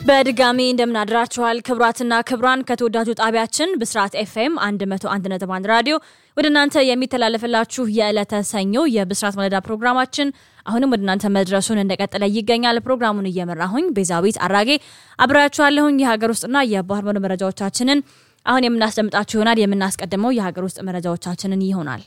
በድጋሚ እንደምናድራችኋል ክብራትና ክብራን ከተወዳጁ ጣቢያችን ብስራት ኤፍኤም 101.1 ራዲዮ ወደ እናንተ የሚተላለፍላችሁ የዕለተ ሰኞ የብስራት መለዳ ፕሮግራማችን አሁንም ወደ እናንተ መድረሱን እንደቀጠለ ይገኛል። ፕሮግራሙን እየመራሁኝ ቤዛዊት አራጌ አብራችኋለሁኝ። የሀገር ውስጥና የባህር ማዶ መረጃዎቻችንን አሁን የምናስደምጣችሁ ይሆናል። የምናስቀድመው የሀገር ውስጥ መረጃዎቻችንን ይሆናል።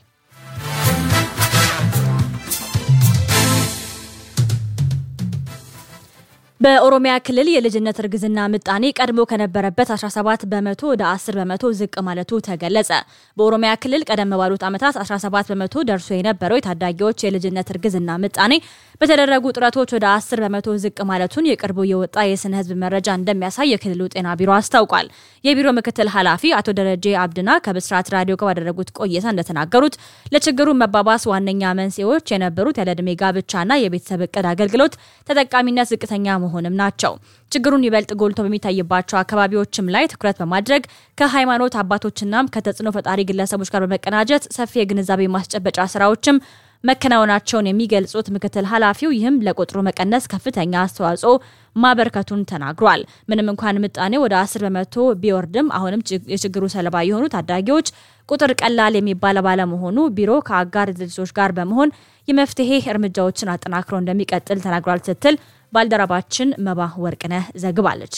በኦሮሚያ ክልል የልጅነት እርግዝና ምጣኔ ቀድሞ ከነበረበት 17 በመቶ ወደ 10 በመቶ ዝቅ ማለቱ ተገለጸ። በኦሮሚያ ክልል ቀደም ባሉት ዓመታት 17 በመቶ ደርሶ የነበረው የታዳጊዎች የልጅነት እርግዝና ምጣኔ በተደረጉ ጥረቶች ወደ 10 በመቶ ዝቅ ማለቱን የቅርቡ የወጣ የስነ ሕዝብ መረጃ እንደሚያሳይ የክልሉ ጤና ቢሮ አስታውቋል። የቢሮ ምክትል ኃላፊ አቶ ደረጀ አብድና ከብስራት ራዲዮ ጋር ባደረጉት ቆይታ እንደተናገሩት ለችግሩ መባባስ ዋነኛ መንስኤዎች የነበሩት ያለዕድሜ ጋብቻና የቤተሰብ እቅድ አገልግሎት ተጠቃሚነት ዝቅተኛ መሆንም ናቸው። ችግሩን ይበልጥ ጎልቶ በሚታይባቸው አካባቢዎችም ላይ ትኩረት በማድረግ ከሃይማኖት አባቶችናም ከተጽዕኖ ፈጣሪ ግለሰቦች ጋር በመቀናጀት ሰፊ የግንዛቤ ማስጨበጫ ስራዎችም መከናወናቸውን የሚገልጹት ምክትል ኃላፊው ይህም ለቁጥሩ መቀነስ ከፍተኛ አስተዋጽኦ ማበርከቱን ተናግሯል። ምንም እንኳን ምጣኔ ወደ 10 በመቶ ቢወርድም አሁንም የችግሩ ሰለባ የሆኑ ታዳጊዎች ቁጥር ቀላል የሚባል ባለመሆኑ ቢሮ ከአጋር ድርጅቶች ጋር በመሆን የመፍትሄ እርምጃዎችን አጠናክሮ እንደሚቀጥል ተናግሯል ስትል ባልደረባችን መባ ወርቅነህ ዘግባለች።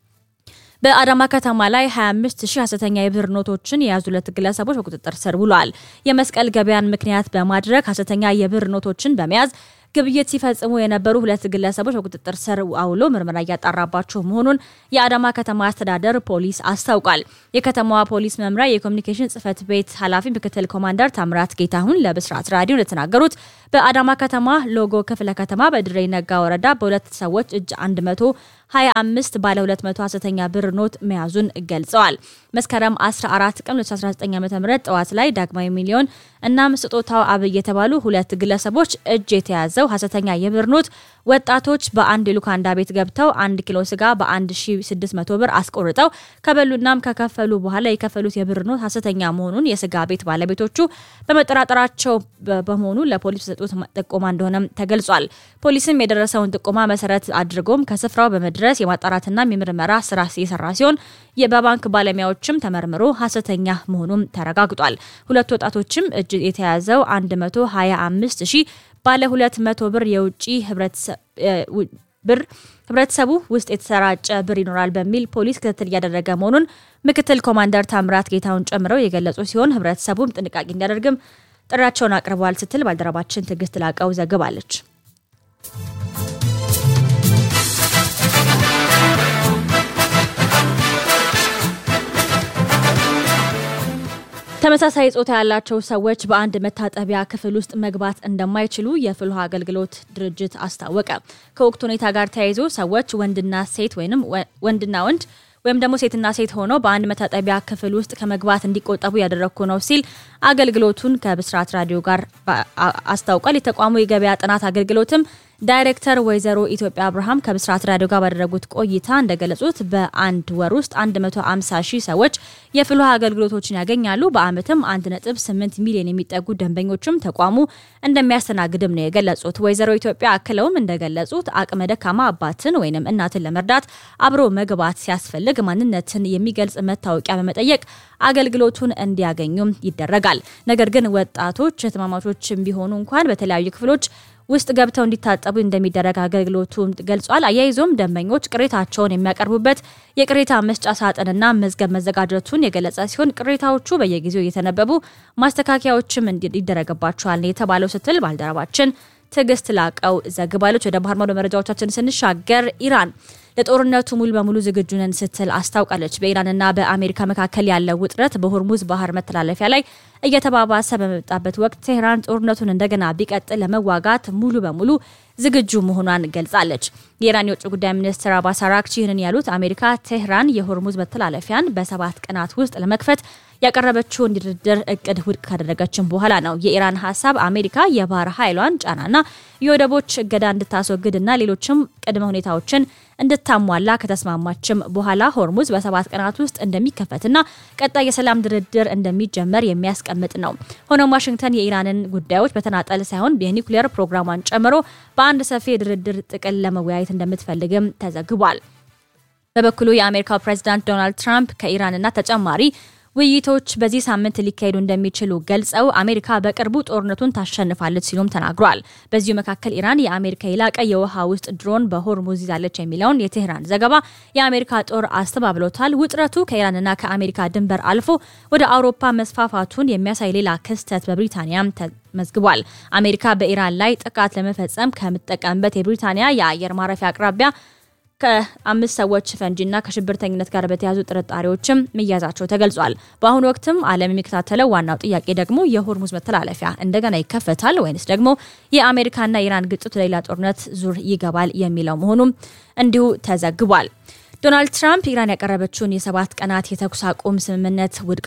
በአዳማ ከተማ ላይ 25 ሺህ ሐሰተኛ የብር ኖቶችን የያዙ ሁለት ግለሰቦች በቁጥጥር ስር ውለዋል። የመስቀል ገበያን ምክንያት በማድረግ ሐሰተኛ የብር ኖቶችን በመያዝ ግብይት ሲፈጽሙ የነበሩ ሁለት ግለሰቦች በቁጥጥር ስር አውሎ ምርመራ እያጣራባቸው መሆኑን የአዳማ ከተማ አስተዳደር ፖሊስ አስታውቋል። የከተማዋ ፖሊስ መምሪያ የኮሚኒኬሽን ጽህፈት ቤት ኃላፊ ምክትል ኮማንደር ታምራት ጌታሁን ለብስራት ራዲዮ እንደተናገሩት በአዳማ ከተማ ሎጎ ክፍለ ከተማ በድሬ ነጋ ወረዳ በሁለት ሰዎች እጅ 125 ባለ 200 ሐሰተኛ ብር ኖት መያዙን ገልጸዋል። መስከረም 14 ቀን 2019 ዓ.ም ጠዋት ላይ ዳግማዊ ሚሊዮን እናም ስጦታው አብይ የተባሉ ሁለት ግለሰቦች እጅ የተያዘው ሐሰተኛ የብር ኖት ወጣቶች በአንድ ሉካንዳ ቤት ገብተው አንድ ኪሎ ስጋ በ1600 ብር አስቆርጠው ከበሉናም ከከፈሉ በኋላ የከፈሉት የብር ኖት ሐሰተኛ መሆኑን የስጋ ቤት ባለቤቶቹ በመጠራጠራቸው በመሆኑ ለፖሊስ የሰጡት ጥቆማ እንደሆነም ተገልጿል። ፖሊስም የደረሰውን ጥቆማ መሰረት አድርጎም ከስፍራው በመድረስ የማጣራትና የምርመራ ስራ እየሰራ ሲሆን በባንክ ባለሙያዎችም ተመርምሮ ሐሰተኛ መሆኑም ተረጋግጧል። ሁለቱ ወጣቶችም እጅ የተያዘው 125 ሺህ ባለ 200 ብር የውጭ ብር ህብረተሰቡ ውስጥ የተሰራጨ ብር ይኖራል በሚል ፖሊስ ክትትል እያደረገ መሆኑን ምክትል ኮማንደር ታምራት ጌታውን ጨምረው የገለጹ ሲሆን ህብረተሰቡም ጥንቃቄ እንዲያደርግም ጥሪያቸውን አቅርበዋል ስትል ባልደረባችን ትዕግስት ላቀው ዘግባለች። ተመሳሳይ ጾታ ያላቸው ሰዎች በአንድ መታጠቢያ ክፍል ውስጥ መግባት እንደማይችሉ የፍልውሃ አገልግሎት ድርጅት አስታወቀ። ከወቅቱ ሁኔታ ጋር ተያይዞ ሰዎች ወንድና ሴት ወይም ወንድና ወንድ ወይም ደግሞ ሴትና ሴት ሆነው በአንድ መታጠቢያ ክፍል ውስጥ ከመግባት እንዲቆጠቡ ያደረግኩ ነው ሲል አገልግሎቱን ከብስራት ራዲዮ ጋር አስታውቋል። የተቋሙ የገበያ ጥናት አገልግሎትም ዳይሬክተር ወይዘሮ ኢትዮጵያ አብርሃም ከብስራት ራዲዮ ጋር ባደረጉት ቆይታ እንደገለጹት በአንድ ወር ውስጥ 150 ሺህ ሰዎች የፍልውሃ አገልግሎቶችን ያገኛሉ። በአመትም 1.8 ሚሊዮን የሚጠጉ ደንበኞችም ተቋሙ እንደሚያስተናግድም ነው የገለጹት። ወይዘሮ ኢትዮጵያ አክለውም እንደገለጹት አቅመ ደካማ አባትን ወይም እናትን ለመርዳት አብሮ መግባት ሲያስፈልግ ማንነትን የሚገልጽ መታወቂያ በመጠየቅ አገልግሎቱን እንዲያገኙም ይደረጋል። ነገር ግን ወጣቶች እህትማማቾችም ቢሆኑ እንኳን በተለያዩ ክፍሎች ውስጥ ገብተው እንዲታጠቡ እንደሚደረግ አገልግሎቱ ገልጿል። አያይዞም ደንበኞች ቅሬታቸውን የሚያቀርቡበት የቅሬታ መስጫ ሳጥንና መዝገብ መዘጋጀቱን የገለጸ ሲሆን ቅሬታዎቹ በየጊዜው እየተነበቡ ማስተካከያዎችም ይደረግባቸዋል የተባለው ስትል ባልደረባችን ትዕግስት ላቀው ዘግባለች። ወደ ባህር ማዶ መረጃዎቻችን ስንሻገር ኢራን ለጦርነቱ ሙሉ በሙሉ ዝግጁ ነን ስትል አስታውቃለች። በኢራንና በአሜሪካ መካከል ያለው ውጥረት በሆርሙዝ ባህር መተላለፊያ ላይ እየተባባሰ በመጣበት ወቅት ቴህራን ጦርነቱን እንደገና ቢቀጥል ለመዋጋት ሙሉ በሙሉ ዝግጁ መሆኗን ገልጻለች። የኢራን የውጭ ጉዳይ ሚኒስትር አባስ አራግቺ ይህንን ያሉት አሜሪካ ቴህራን የሆርሙዝ መተላለፊያን በሰባት ቀናት ውስጥ ለመክፈት ያቀረበችውን ድርድር እቅድ ውድቅ ካደረገችን በኋላ ነው። የኢራን ሀሳብ አሜሪካ የባህር ኃይሏን ጫናና የወደቦች እገዳ እንድታስወግድና ሌሎችም ቅድመ ሁኔታዎችን እንድታሟላ ከተስማማችም በኋላ ሆርሙዝ በሰባት ቀናት ውስጥ እንደሚከፈትና ቀጣይ የሰላም ድርድር እንደሚጀመር የሚያስቀምጥ ነው። ሆኖም ዋሽንግተን የኢራንን ጉዳዮች በተናጠል ሳይሆን የኒውክሌር ፕሮግራሟን ጨምሮ በአንድ ሰፊ የድርድር ጥቅል ለመወያየት እንደምትፈልግም ተዘግቧል። በበኩሉ የአሜሪካው ፕሬዚዳንት ዶናልድ ትራምፕ ከኢራንና ተጨማሪ ውይይቶች በዚህ ሳምንት ሊካሄዱ እንደሚችሉ ገልጸው አሜሪካ በቅርቡ ጦርነቱን ታሸንፋለች ሲሉም ተናግሯል። በዚሁ መካከል ኢራን የአሜሪካ የላቀ የውሃ ውስጥ ድሮን በሆርሙዝ ይዛለች የሚለውን የቴህራን ዘገባ የአሜሪካ ጦር አስተባብሎታል። ውጥረቱ ከኢራንና ከአሜሪካ ድንበር አልፎ ወደ አውሮፓ መስፋፋቱን የሚያሳይ ሌላ ክስተት በብሪታንያም ተመዝግቧል። አሜሪካ በኢራን ላይ ጥቃት ለመፈጸም ከምትጠቀምበት የብሪታንያ የአየር ማረፊያ አቅራቢያ ከአምስት ሰዎች ፈንጂና ከሽብርተኝነት ጋር በተያዙ ጥርጣሬዎችም መያዛቸው ተገልጿል። በአሁኑ ወቅትም ዓለም የሚከታተለው ዋናው ጥያቄ ደግሞ የሆርሙዝ መተላለፊያ እንደገና ይከፈታል ወይንስ ደግሞ የአሜሪካና የኢራን ግጭት ሌላ ጦርነት ዙር ይገባል የሚለው መሆኑም እንዲሁ ተዘግቧል። ዶናልድ ትራምፕ ኢራን ያቀረበችውን የሰባት ቀናት የተኩስ አቁም ስምምነት ውድቅ